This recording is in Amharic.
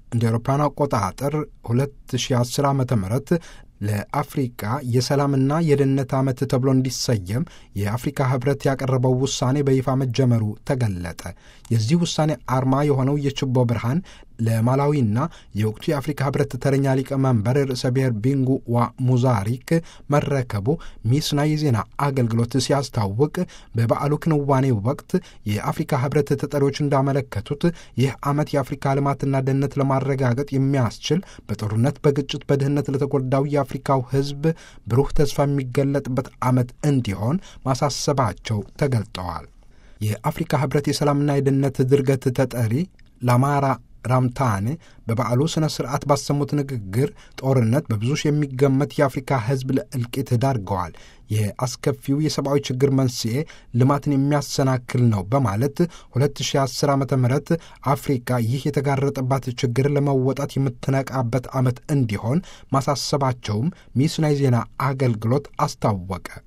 እንደ አውሮፓውያን አቆጣጠር 2010 ዓ ም ለአፍሪቃ የሰላምና የደህንነት ዓመት ተብሎ እንዲሰየም የአፍሪካ ህብረት ያቀረበው ውሳኔ በይፋ መጀመሩ ተገለጠ። የዚህ ውሳኔ አርማ የሆነው የችቦ ብርሃን ለማላዊና የወቅቱ የአፍሪካ ህብረት ተረኛ ሊቀመንበር ርዕሰ ብሔር ቢንጉ ዋ ሙዛሪክ መረከቡ ሚስና የዜና አገልግሎት ሲያስታውቅ በበዓሉ ክንዋኔ ወቅት የአፍሪካ ህብረት ተጠሪዎች እንዳመለከቱት ይህ ዓመት የአፍሪካ ልማትና ደህንነት ለማረጋገጥ የሚያስችል በጦርነት፣ በግጭት፣ በድህነት ለተጎዳው የአፍሪካው ህዝብ ብሩህ ተስፋ የሚገለጥበት ዓመት እንዲሆን ማሳሰባቸው ተገልጠዋል። የአፍሪካ ህብረት የሰላምና የደህንነት ድርገት ተጠሪ ላማራ ራምታን በበዓሉ ሥነ ሥርዓት ባሰሙት ንግግር ጦርነት በብዙ ሺህ የሚገመት የአፍሪካ ህዝብ ለእልቂት ዳርገዋል። የአስከፊው የሰብአዊ ችግር መንስኤ ልማትን የሚያሰናክል ነው በማለት 2010 ዓ ም አፍሪካ ይህ የተጋረጠባት ችግር ለመወጣት የምትነቃበት ዓመት እንዲሆን ማሳሰባቸውም ሚስና የዜና አገልግሎት አስታወቀ።